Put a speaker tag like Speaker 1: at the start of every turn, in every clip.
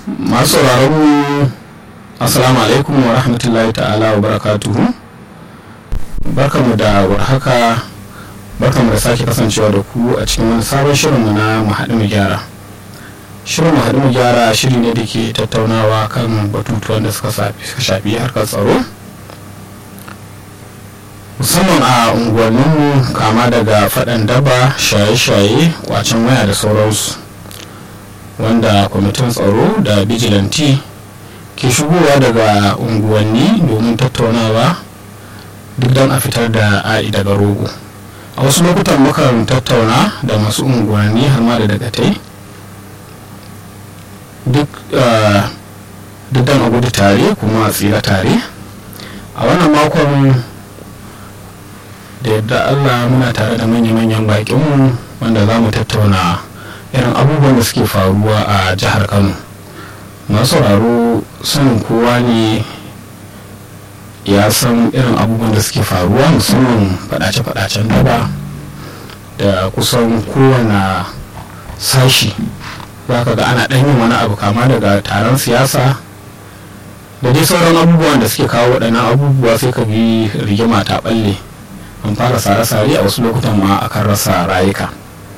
Speaker 1: masu sauraron mu assalamu alaikum wa rahmatullahi ta'ala wa barakatuhu barkamu da warhaka barkamu da sake kasancewa da ku a cikin wani sabon shirinmu na mu haɗu mu gyara shirin mu haɗu mu gyara shiri ne da ke tattaunawa kan batutuwan da suka shafi harkar tsaro musamman a unguwanninmu kama daga faɗan daba shaye-shaye kwacen waya da sauransu wanda kwamitin tsaro da bijilanti ke shigowa daga unguwanni domin tattaunawa duk don a fitar da a'i daga rogo a wasu lokutan mukan tattauna da masu unguwanni har ma da dagatai duk don a gudu tare kuma a tsira tare a wannan makon da yadda allah muna tare da manya-manyan bakinmu wanda za mu tattauna irin abubuwan da suke faruwa a jihar kano masu sauraro sanin kowa ne ya san irin abubuwan da suke faruwa musamman fadace-fadacen daba da kusan kowane sashi za ka ga ana ɗan yin wani abu kama daga taron siyasa da dai sauran abubuwan da suke kawo waɗannan abubuwa sai ka bi rigima ta ɓalle an fara sare-sare a wasu lokutan ma akan rasa rayuka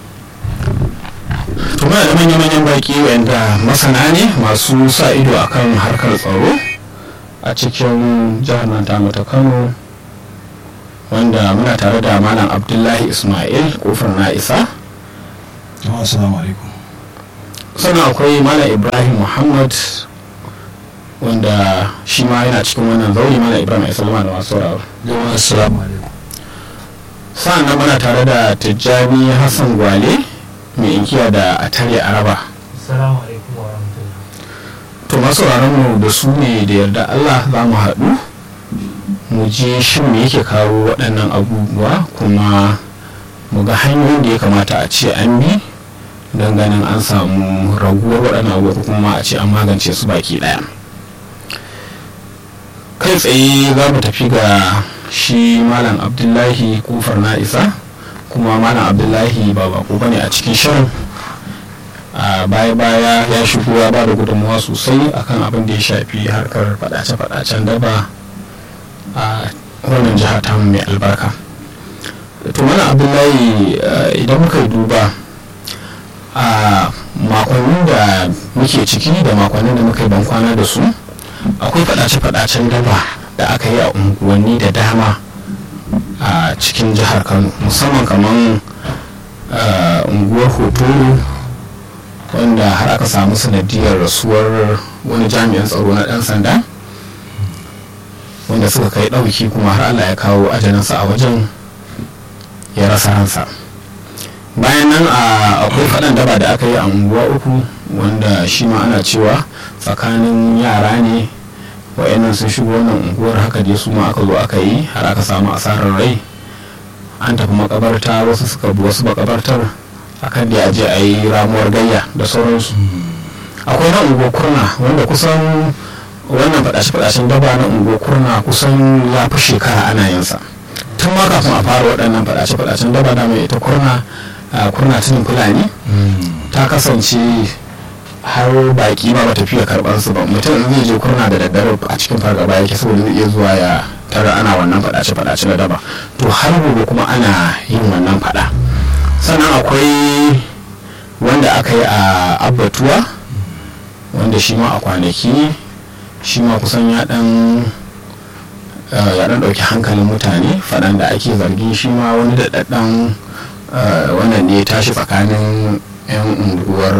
Speaker 1: tuma da manya-manyan baki wanda masana ne masu sa ido akan harkar tsaro a cikin jihar nan tamu ta kano wanda muna tare da malam abdullahi ismail kofar na isa
Speaker 2: assalamu alaikum
Speaker 1: sannan akwai malam ibrahim muhammad wanda shi ma yana cikin wannan zauri malam ibrahim ya salama da masu sauraro
Speaker 2: assalamu alaikum
Speaker 1: sa'an nan muna tare da tijjani hassan gwale mai inkiya da atare araba
Speaker 3: Assalamu alaikum wa rahmatullah.
Speaker 1: to masu mu da su ne da yarda allah za mu haɗu mu ji shin me yake kawo waɗannan abubuwa kuma mu ga hanyoyin da ya kamata a ce an bi don ganin an samu raguwar waɗannan abubuwa ko kuma a ce an magance su baki ɗaya kai tsaye za mu tafi ga shi malam abdullahi kufar na isa kuma malam abdullahi ba bako bane a cikin shirin a baya-baya ya shigo ya ba da gudunmawa sosai akan abin da ya shafi harkar fadace-fadacen daba a wannan jiha ta mai albarka to malam abdullahi idan muka yi duba a makonnin da muke ciki da makonnin da muka yi bankwana da su akwai fadace-fadacen daba da aka yi a unguwanni da dama a cikin jihar kano musamman kamar unguwar hotoro wanda har aka samu sanadiyar rasuwar wani jami'an tsaro na dan sanda wanda suka kai ɗauki kuma har allah ya kawo ajalinsa a wajen ya rasa ransa bayan nan akwai faɗan daba da aka yi a unguwa uku wanda shi ma ana cewa tsakanin yara ne wa'annan sun shigo wannan unguwar haka dai su ma aka zo aka yi har aka samu asarar rai an tafi makabarta wasu suka bi wasu makabartar akan da aje a yi ramuwar gayya da sauransu akwai na unguwar kurna wanda kusan wannan fadashe-fadashen daba na unguwar kurna kusan ya fi shekara ana yin sa tun ma kafin a fara waɗannan fadashe-fadashen daba da mai ita kurna kurna tunin fulani ta kasance har baki ma bata fiye karban su ba mutum zai je kurna da daddare a cikin fargaba yake saboda zai iya zuwa ya tara ana wannan fadace fadace na daba to har gobe kuma ana yin wannan fada sannan akwai wanda aka yi a abbatuwa wanda shi ma a kwanaki shi ma kusan ya dan ya dan dauki hankalin mutane fadan da ake zargin shi ma wani daɗaɗɗen wannan ne ya tashi tsakanin 'yan unguwar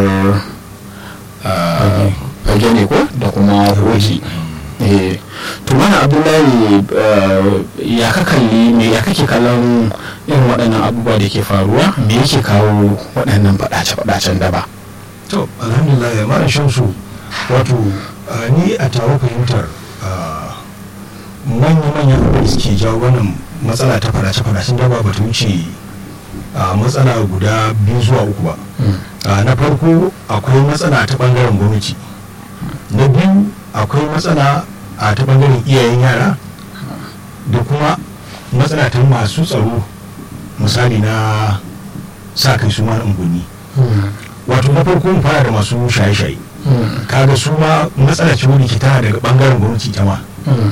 Speaker 1: fage ne ko da kuma hoji to mana abdullahi ya ka kalli me ya kake kallon irin waɗannan abubuwa da ke faruwa me yake kawo waɗannan faɗace-faɗacen daba
Speaker 2: to alhamdulillah ya mara shamsu wato ni a tawo fahimtar manya-manyan abubuwa da suke jawo wannan matsala ta faɗace-faɗacen daba ba ta wuce matsala guda biyu zuwa uku ba na farko akwai matsala ta bangaren gwamnati na biyu akwai matsala a ta bangaren iyayen yara da kuma matsala ta masu tsaro misali na sa kai su mana unguwanni wato na farko mu fara da masu shaye-shaye kaga su ma matsala ce wani ke tana daga bangaren gwamnati ta ma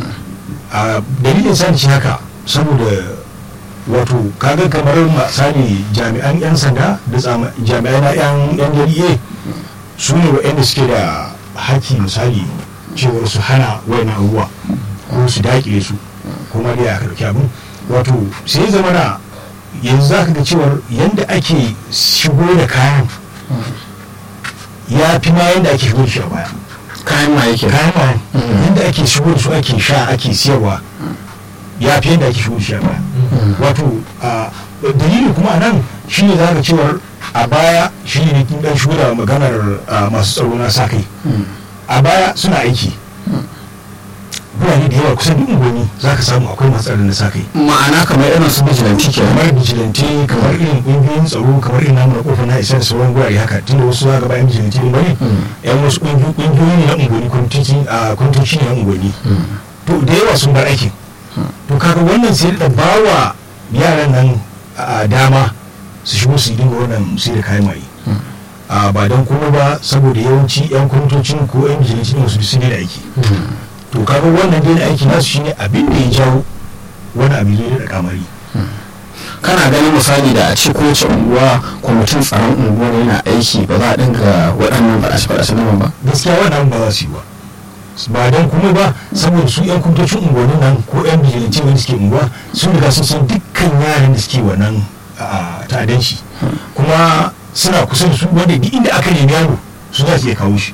Speaker 2: a dalilin sani shi haka saboda wato kaga kamar misali jami'an 'yan sanda da tsama- jami'ai na 'yan yan jari'e su ne waɗanda suke da haƙƙi misali cewar su hana wayan abubuwa ko su daƙile su kuma dai aka ɗauki abin wato sai zama na yanzu za ka ga cewar yadda ake shigo da kayan ya fi ma yadda ake shigo da shi a baya
Speaker 1: kayan ma yake
Speaker 2: kayan mayan yadda ake shigo da su ake sha ake siyarwa ya fi yadda ake shigo da shi a baya wato a dalili kuma a nan shi ne za ka cewar a baya shi ne kin dan shigo da maganar a, masu tsaro na sa kai a baya suna aiki birane da yawa kusan duk unguwanni za ka samu akwai masu tsaro na sa kai
Speaker 1: ma'ana kamar irin su bijilanti ke
Speaker 2: kamar vigilante kamar irin ƙungiyoyin tsaro kamar irin namu na kofar na isa da sauran gurare haka tunda wasu za ga bayan vigilante din bane yan wasu ƙungiyo- ƙungiyoyi ne na unguwanni kwamitoci a kwamitoci ne na unguwanni to da yawa sun bar aikin to kaga wannan sai da bawa yaran nan a dama su shigo su dinga wannan sai da kayan maye a ba don kuma ba saboda yawanci yan kwamitocin ko yan vigilante ne wasu sun da aiki to kaga wannan dai aiki nasu shine abin da ya jawo wani abin zai da kamari
Speaker 1: kana ganin misali da a ce kowace unguwa kwamitin tsaron unguwar yana aiki ba za a dinga waɗannan faɗace-faɗace na ba
Speaker 2: gaskiya wannan ba za su yi ba ba don kuma ba saboda su yan kumtocin unguwannin nan ko yan bijilanci wanda suke unguwa sun riga sun san dukkan yaran da suke wannan a, ta'addanci kuma suna kusa da su wanda duk inda aka nemi yaro su za su iya kawo shi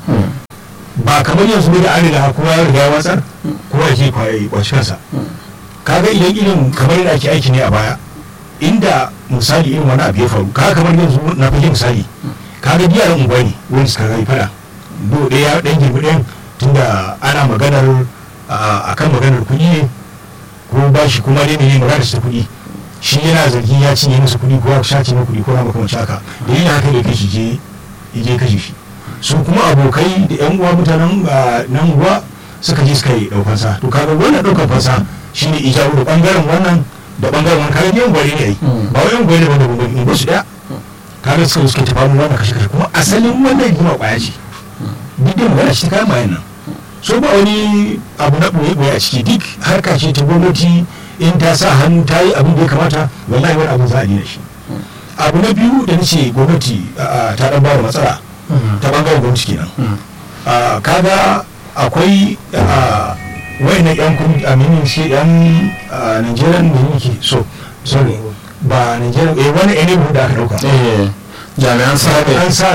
Speaker 2: ba kamar yanzu ne da an riga kuma ya riga ya watsar kuma ya ke kwaye kwaci kansa kaga idan irin kamar yadda ake aiki ne a baya inda misali irin wani abu ya faru kaga kamar yanzu na fage misali kaga yaran unguwa ne wanda suka gai fada do ɗaya ɗan girbi ɗayan tunda ana maganar a kan maganar kuɗi ne ko ba shi kuma dai ne magana ta kuɗi shi yana zargin ya cinye masa kuɗi ko ya sace na kuɗi ko na makamanci haka da yana haka da kai shi je ya je kashe shi su kuma abokai da yan uwa mutanen ah, nan uwa suka je suka yi ɗaukan sa to kaga wannan ɗaukan fansa shine ijabu da ɓangaren wannan da ɓangaren wani kaga yan gwari ne ai ba wai yan gwari ne wanda gwari in ba su ɗaya kaga suka suka tafa mu wannan kashe kashe kuma asalin wannan rigima ƙwaya ce duk da magana ce ta kayan bayan nan so ba wani abu na ɓoye-ɓoye a ciki duk harka ce ta gwamnati in ta sa hannu ta yi abin da ya kamata wallahi wani abin za a daina shi abu na biyu da nace gwamnati a, ta dan ba da matsala ta bangaren gwamnati kenan a, kaga akwai wayannan yan kun aminin shi yan a, nigerian da yake so sorry ba nigerian eh wani enebu da aka dauka
Speaker 1: jami'an sabe
Speaker 2: an sa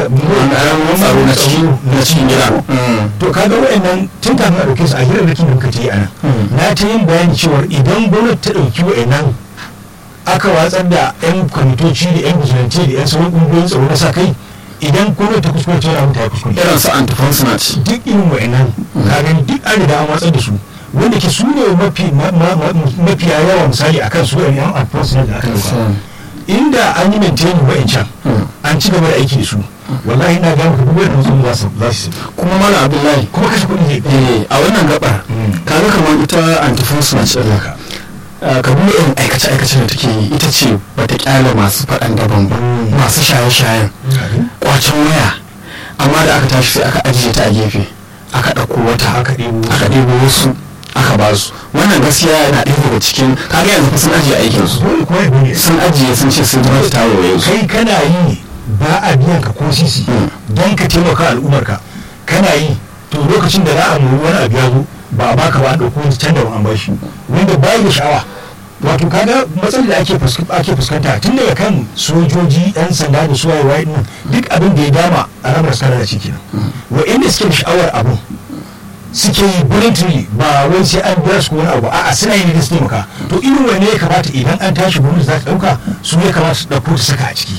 Speaker 1: an tsaro na cikin na cikin gida
Speaker 2: to kaga wayannan tun kafin a dauke su a hirarrakin da muka ta yi anan na ta yin bayani cewa idan gwamnati ta dauki wayannan aka watsar da yan kwamitoci da yan vigilante da yan sauran kungiyoyin tsaro na sa kai idan gwamnati ta kuskure ta wani ta yi kuskure
Speaker 1: irin su antifonsinat
Speaker 2: duk irin wayannan ka gani duk an riga an watsar da su wanda ke su ne mafi ma- ma- ma- mafiya yawa misali akan su yan enforcement da aka dauka inda an yi maintain wa'ancan an ci gaba da aiki da su wallahi na gama duk wani mutum za su za su
Speaker 1: kuma mala abdullahi
Speaker 2: kuma kashe kuɗi zai
Speaker 1: eh, a wannan gabar
Speaker 2: Mm.
Speaker 1: kaga kamar ita antifonsinat ɗin
Speaker 2: haka
Speaker 1: ka duba irin aikace-aikace da take yi ita ce bata kyale masu faɗan daban ba masu shaye-shayen kwacen waya amma da aka tashi sai aka ajiye ta a gefe aka ɗauko wata
Speaker 2: Aka ɗebo wasu.
Speaker 1: aka ɗebo wasu aka ba su wannan gaskiya yana ɗaya daga cikin kaga yanzu fa sun ajiye aikin su
Speaker 2: dole kuma ya dole
Speaker 1: sun ajiye sun ce sun gwamnati ta waye su
Speaker 2: kai kana yi ba a biyan ka ko sisi don ka taimaka al'ummarka kana yi to lokacin da za a nemi wani abu ya zo ba a baka ba a ɗauko wani can da an bashi wanda bayi da sha'awa wato kaga matsalar da ake fusk- ake fuskanta tun daga kan sojoji yan sanda da su waye din duk abin da ya dama a ramar sanar da ciki wa'inda suke da sha'awar abun suke yi voluntary ba wai sai an biya su ko wani abu a'a suna yi ne da su taimaka to irin wanne ya kamata idan an tashi gwamnati za ta ɗauka su ya kamata su ɗauko su saka a ciki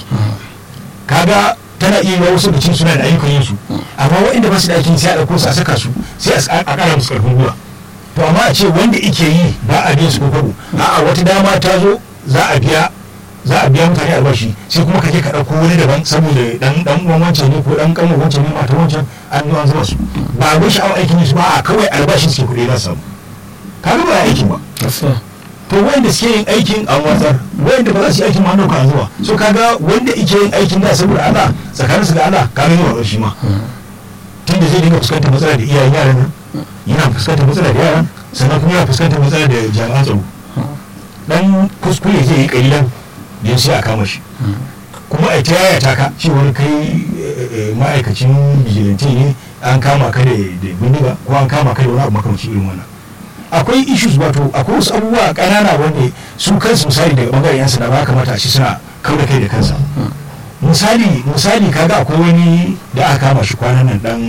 Speaker 2: kaga tana iya yi wasu bikin suna da ayyukan yin su amma waɗanda ba su da aikin sai a ɗauko su a saka su sai a s- a ƙara musu ƙarfin gwiwa to amma a ce wanda ike yi ba a biyan su ko kwabo a'a wata dama ta zo za a biya za a biya mutane albashi sai kuma ka je ka ɗauko wani daban saboda dan dan uwan wancan ne ko dan kan wancan ne mata wancan an zo an zama su ba a bai sha'awar aikin su ba a kawai albashin suke kuɗi za su samu kaga ba aikin ba to wanda suke yin aikin an watsar wanda ba za su yi aikin ma nauka an zuwa so kaga wanda ike yin aikin da saboda Allah tsakanin su da Allah kaga ne wa shi ma tunda zai dinga fuskantar matsala da iyayen yaran nan yana fuskantar matsala da yaran sannan kuma yana fuskantar matsala da jami'an tsaro dan kuskure zai yi kalilan da sai a kama shi kuma a ta yaya ta ka cewar kai eh, eh, ma'aikacin vigilante ne an kama ka da da bindiga ko an kama ka da wani abu makamancin irin wannan akwai issues wato akwai wasu abubuwa ƙanana wanda su kansu misali daga bangaren yan sanda ba kamata a ci suna kauda kai da kansa misali misali kaga akwai wani da aka kama shi kwanan nan dan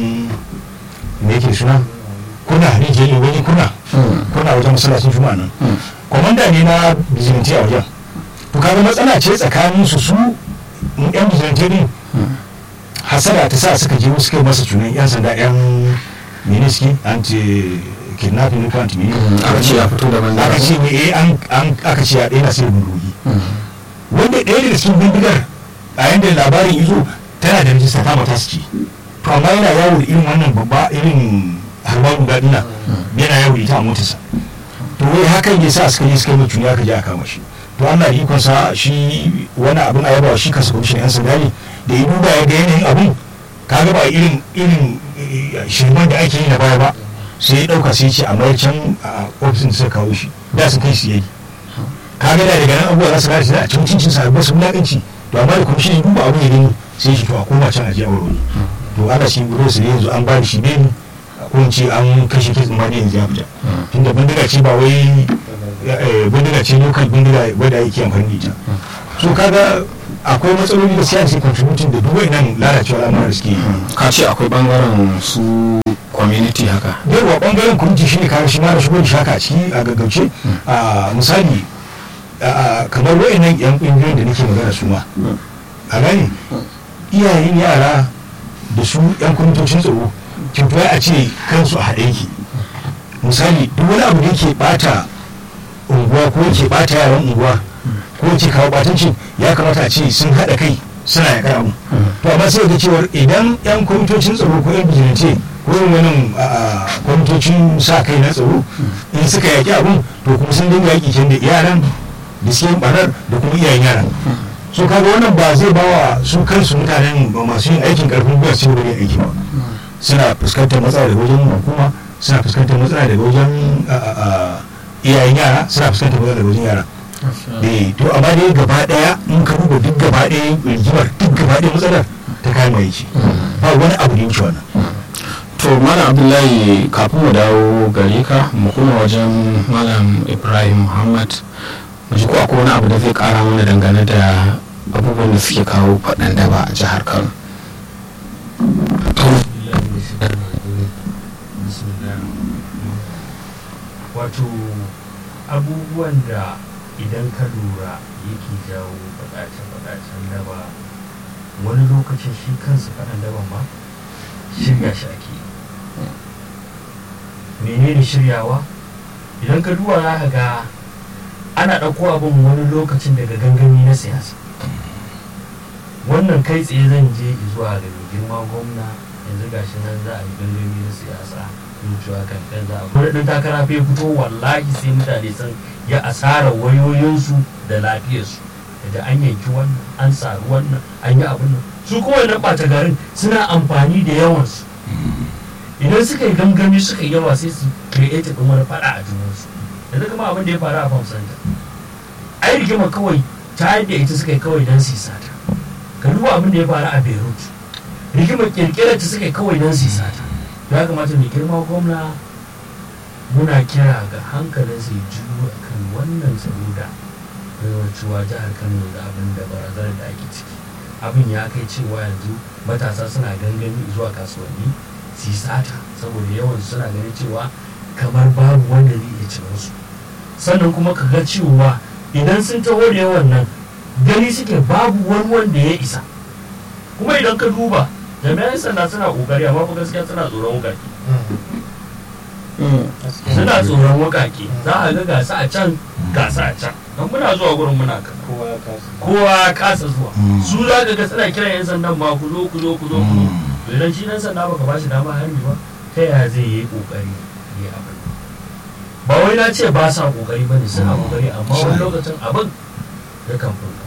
Speaker 2: me yake suna kuna ne je wani kuna kuna wajen masallacin juma'a nan komanda ne na vigilante a wajen to kaga matsala ce tsakanin su su yan vigilante ne hasara ta sa suka je suka yi masa cunan yan sanda yan miniski anti kidnapping ko anti
Speaker 1: aka ce ya fito daban
Speaker 2: aka ce ne eh an an aka ce ya daina sai bindigogi wanda ɗaya daga cikin bindigar a yanda labarin izo tana da rijista ta mata su ce to amma yana yawo da irin wannan babba irin harba guda dina yana yawo da ita a motarsa to wai hakan ya sa suka yi suka yi mai aka je a kama shi to Allah da ikon sa shi wani abin a yabawa shi kansa kwamishin yan sanda ne da ya duba ya ga yanayin abin kaga ba irin irin eh, shirman da ake yi na baya ba sai ya dauka sai ya ce a mayar can a ofisin da suka kawo shi da sun kai su yayi kaga da daga nan abubuwa za su gane shi a cikin cincin sa ba su wulakanci to amma da kwamishin ya duba abin ya gani sai shi to a koma can a je a wuri to ana shi gudu su ne yanzu an ba da shi beni ko in ce an kashe kitsin ma ne yanzu ya fita tunda bindiga ce ba wai eh, bindiga ce lokal bindiga wadda yake amfani da ita so kaga akwai matsaloli da siyasa contributing da duk nan lalacewa al'amuran da suke yi
Speaker 1: ka ce akwai bangaren su community haka
Speaker 2: yawa bangaren kwamiti shi ne kare shi ma da shigo da shaka a ciki a gaggauce a misali a- a- kamar wa'annan yan kungiyoyin da nake magana su ma a gani iyayen yara da su yan kwamitocin tsaro kyautuwa a ce kansu a haɗe yake misali duk wani abu da yake bata unguwa ko yake bata yaran unguwa ko yake kawo batancin ya kamata a ce sun haɗa kai suna yaƙar abu to amma sai ga cewar idan yan kwamitocin tsaro ko yan bijilance ko yin wani kwamitocin sa kai na tsaro in suka yaƙi abun to kuma sun dinga yaƙi can da yaran da suke yin ɓarar da kuma iyayen yaran so kaga wannan ba zai ba wa su kansu mutanen ba masu yin aikin karfin gwiwa su yi aiki ba suna fuskantar matsala daga wajen hukuma suna fuskantar matsala daga wajen a, a, a, iyayen yara suna fuskantar matsala daga wajen yara eh to amma dai gaba daya in ka duba duk gaba daya rigimar duk gaba daya matsalar ta kayan mai ce ba wani abu da yake wannan
Speaker 1: to malam abdullahi kafin mu dawo gare ka mu kuma wajen malam ibrahim muhammad mu ji ko akwai wani abu da zai kara mana dangane da abubuwan da suke kawo faɗan daba a jihar kano
Speaker 3: wato abubuwan da idan ka lura yake jawo faɗace-faɗacen daba wani lokacin shi kansu faɗan daban ma shirya shi ake yi menene shiryawa idan ka duba za ka ga ana ɗauko abin wani lokacin daga gangami na siyasa wannan kai tsaye zan je zuwa ga mai girma gwamna yanzu gashi nan za a yi gangami na siyasa yin cewa kamfen za a kuma ɗan takara fa ya fito wallahi sai mutane sun ya asara wayoyinsu da lafiyarsu daga an yanki wannan an saru wannan an yi abin nan su kuma wannan ɓata garin suna amfani da yawansu idan suka yi gangami suka yi yawa sai su create ɗin wani faɗa a junansu yanzu kuma abin da ya faru a famsanta ai rigima kawai ta yadda ita suka yi kawai don su yi sata ka duba abin da ya faru a beirut rigima kirkirar ta suka yi kawai don su yi sata ya kamata mai girma gwamna muna kira ga hankalin su juyo a kan wannan tsaro da cewa jihar kano da abin da barazanar da ake ciki abin ya kai cewa yanzu matasa suna gangami zuwa kasuwanni su yi sata saboda yawan suna ganin cewa kamar babu wanda zai iya cin su sannan kuma ka ga cewa idan sun taho da yawan nan gani suke babu wani wanda ya isa kuma idan ka duba jami'an sanda suna kokari amma fa gaskiya suna tsoron wukaki suna tsoron wukaki za a ga gasa a can gasa a can don muna zuwa gurin muna kana kowa ya kasa zuwa su za ka ga suna kiran yan sandan ma ku zo ku zo ku zo ku zo to idan shi nan sanda baka bashi dama harbi ba ta yaya zai yi kokari ya yi abin ba wai na ce ba sa kokari ba ne suna kokari amma wani lokacin abin ya kan furta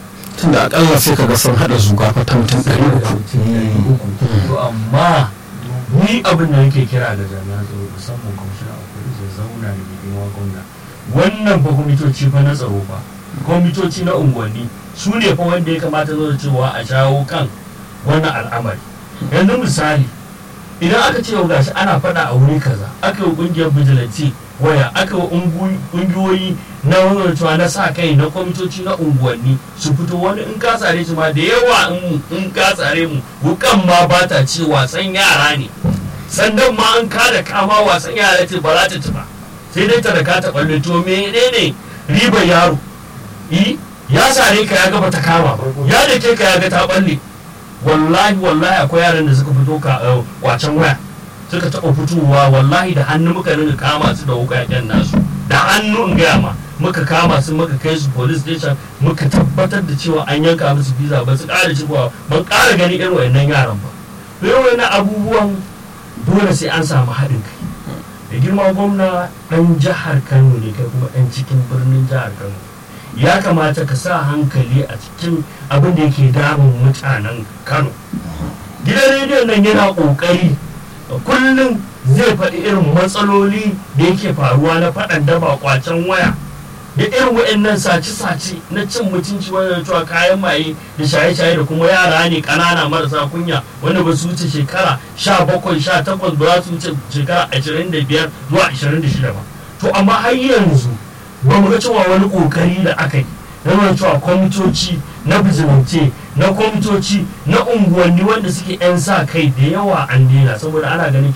Speaker 1: tunda akalla sai kaga sun haɗa zuga fa ta mutum ɗari uku
Speaker 3: to amma ni abin da nake kira ga jami'an tsaro musamman kwamishina a kudi su zauna da mai girma gwamna wannan fa kwamitoci fa na tsaro fa kwamitoci na unguwanni su ne fa wanda ya kamata zo da cewa a shawo kan wannan al'amari yanzu misali idan aka ce yau gashi ana faɗa a wuri kaza aka yi ƙungiyar vigilante waya aka yi ƙungiyoyi na wannan cewa na sa kai na kwamitoci na unguwanni su fito wani in ka tsare shi ma da yawa in ka tsare mu wukan ma ba ta ce wasan yara ne sandan ma an kada kama wasan yara ce ba za ta ci ba sai dai ta da ka ta balle to menene ribar yaro yi ya sare ka ya ga ta kama ya da ke ka ya ga ta balle wallahi wallahi akwai yaran da suka fito ka wacen waya suka taɓa fitowa wallahi da hannu muka rinka kama su da wukaken nasu da hannu in gaya ma muka kama su muka kai su police station muka tabbatar da cewa an yanka musu visa ba su ƙara cikowa ban ƙara gani irin wayannan yaran ba irin wayannan abubuwan dole sai an samu haɗin kai da girma gwamna ɗan jihar kano ne kai kuma ɗan cikin birnin jihar kano ya kamata ka sa hankali a cikin abin da yake damun mutanen kano gidan rediyon nan yana ƙoƙari kullum zai faɗi irin matsaloli da yake faruwa na faɗan daba kwacen waya da irin waɗannan sace-sace na cin mutunci wannan cewa kayan maye da shaye-shaye da kuma yara ne ƙanana marasa kunya wanda ba su wuce shekara sha bakwai sha takwas ba za su wuce shekara ashirin da biyar zuwa ashirin da shida ba to amma har yanzu ba mu ga cewa wani ƙoƙari da aka yi na nuna cewa kwamitoci na bijilance na kwamitoci na unguwanni wanda suke 'yan sa kai da yawa an daina saboda ana ganin